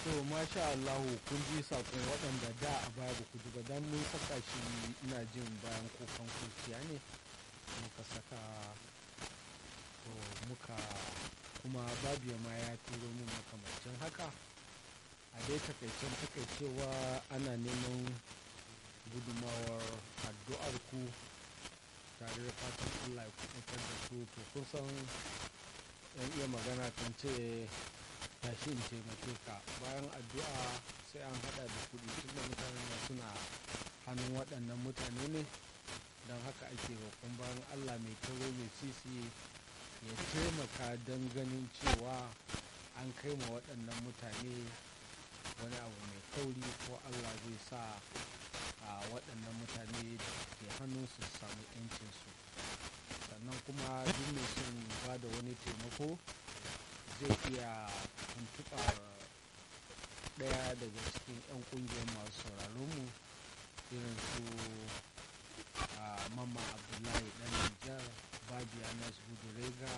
to masha Allahu kun ji sakon waɗanda da a baya ba ku ji ba dan mun saka shi ina jin bayan kukan kurciya ne muka saka to muka kuma babiya ma ya turo min makamancin haka a dai takaicen takaicewa ana neman gudumawar addu'ar ku tare da fatan allah ya kuɗin da su to kun san yan iya magana kan ce tashi in taimake ka bayan addu'a sai an hada da kuɗi tunda mutanen da suna hannun waɗannan mutane ne don haka ake roƙon bayan allah mai taro mai sisi ya taimaka don ganin cewa an kai ma waɗannan mutane wani abu mai kauri ko allah zai sa a waɗannan mutane da ke hannunsu su samu 'yancinsu sannan kuma duk mai son ba da wani taimako zai iya tuntuɓar ɗaya daga cikin 'yan ƙungiyar masu sauraronmu irin su mamman abdullahi ɗan nijar babiya nasu rega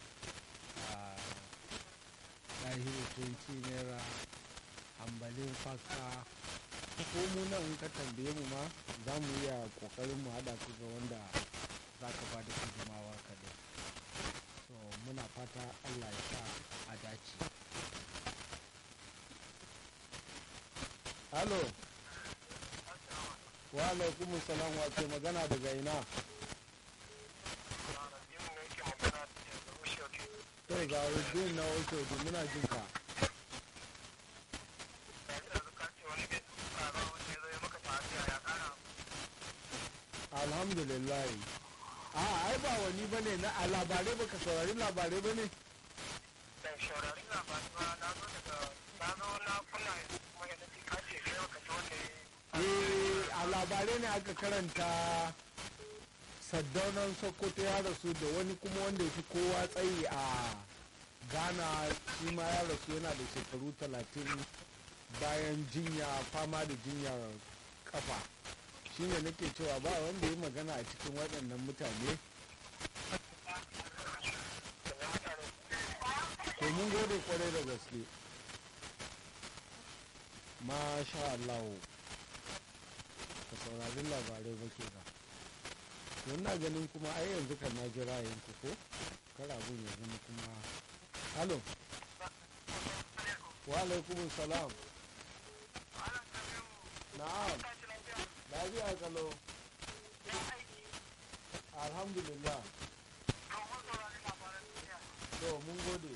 ɗahiru 20 naira hambalin faka ko mu nan in ka tambaye mu ma za mu iya ƙoƙarin mu haɗa ku ga wanda za ka ba da gudunmawar ka dai so muna fata allah ya sa a dace halo wa alaikum salam wa ke magana daga ina to ga rubin na wato muna jin ka alhamdulillah a ai ba wani ba ne na a labarai baka saurari labarai ba ne ban saurari labarai ba na zo daga na zo na kunna kuma yadda ji ka ce kai baka ji wanda eh a labarai ne aka karanta saddaunan sokoto ya rasu da wani kuma wanda ya fi kowa tsayi a ghana shi ma ya rasu yana da shekaru talatin bayan jinya fama da jinyar kafa shine nake cewa ba wanda ya magana a cikin waɗannan mutane to mun gode kwarai da gaske masha Allah ka saurari labarai ba ke ba na ganin kuma ai yanzu kan na jira yanku ko kar abun ya zama kuma halo wa alaikumun salam na'am lafiya kalo alhamdulillah to mun gode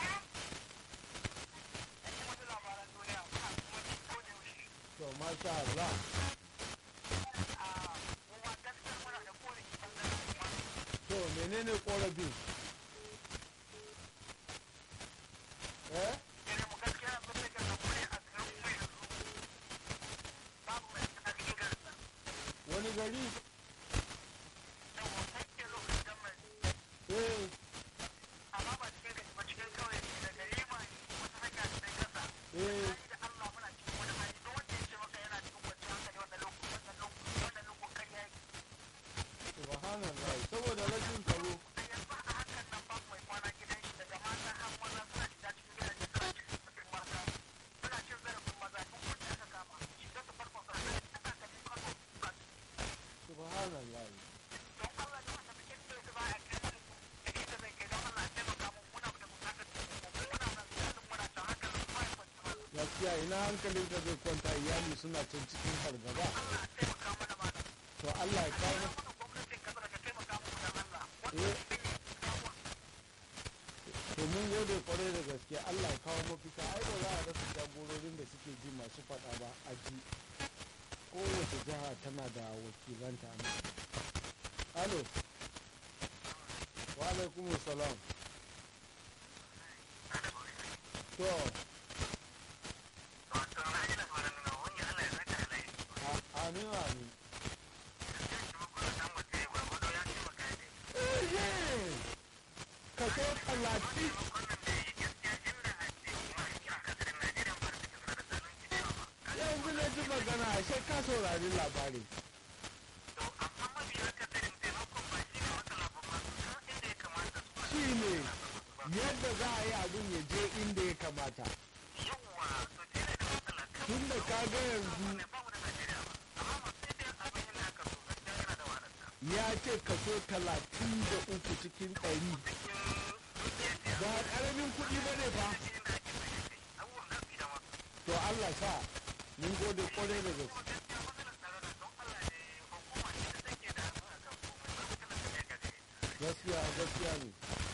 to masha Allah to menene korafin eh wani gari eh eh subhanallah saboda rashin tsaro subhanallah gaskiya ina hankalin ka zai kwanta iyali suna can cikin fargaba to Allah ya kawo eh to mun gode kwarai da gaske Allah ya kawo mafita ai ba za a rasa jagororin da suke ji masu faɗa ba a ji kowace jiha tana da wakilanta ne alo wa alaikum salam to a- amin amin Ehe! kaso talatin yanzu na ji magana sai ka saurari labari shi ne yadda za a yi abin ya je inda ya kamata yawwa to kaga yanzu ya ce kaso talatin da uku cikin ɗari ba ƙaramin kuɗi ba ne fa to Allah sa mun gode kwarai da gaske gaskiya gaskiya ne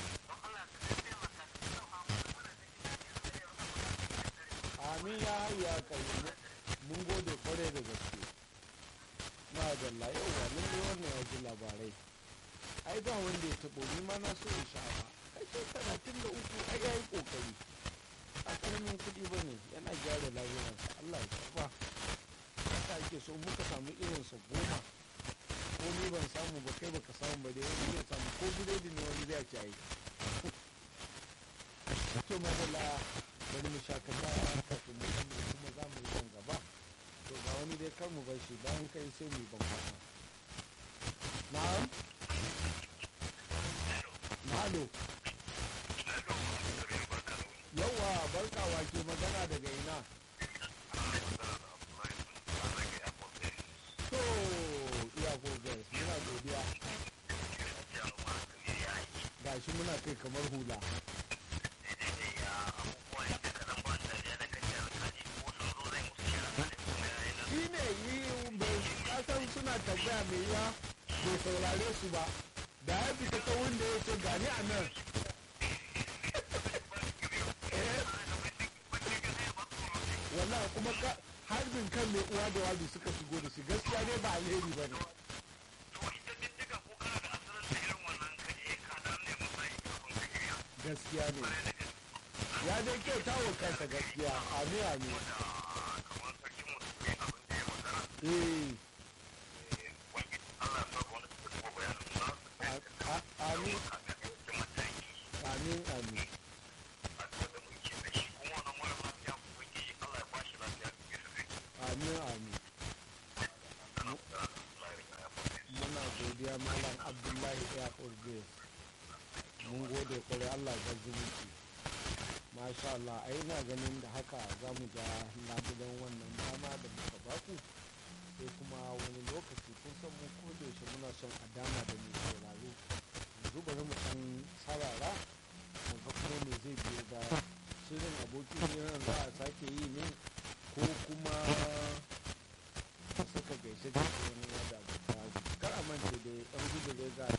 amin ya hayya kai mun gode kwarai da gaske na dalla yau wa lalle wannan ya ji labarai ai ba wanda ya taɓo ni ma na so in sha ba kai ce talatin da uku ai ya yi ƙoƙari a ƙaramin kuɗi ba ne yana gyara lafiyarsa Allah ya karɓa haka ake so muka samu irinsa goma ko ni ban samu ba kai baka samu ba dai wani zai samu ko biredi ne wani zai ci ai to madalla bari mu shakata kafin mu san kuma za mu yi nan gaba to ga wani dai kar mu bar shi bayan kai sai mu yi ban kwana na'am malo yawa barkawa ke magana daga ina to iya gogas muna godiya gashi muna kai kamar hula shi ne yi bai kasan suna tambaya mai yawa bai saurare su ba da ya fita ta wanda ya ce gani a nan wannan kuma ka harbin kan mai uwa da wabi suka shigo da shi gaskiya ne ba alheri ba ne gaskiya ne ya dai kyauta wa kansa gaskiya ami ami eh amin amin amin amin amin muna godiya malam abdullahi airport base mun gode kwarai allah ga zumunci masha allah ai na ganin da haka za mu ga labulan wannan dama da muka baku sai kuma wani lokaci kun san mu ko da yaushe muna son a dama da mai sauraro yanzu bari mu san sarara mu ga kuma me zai biyo baya shirin abokin hirar za a sake yi ne ko kuma a saka gaishe gaishe wani yada da kar a mance da yan gudu ga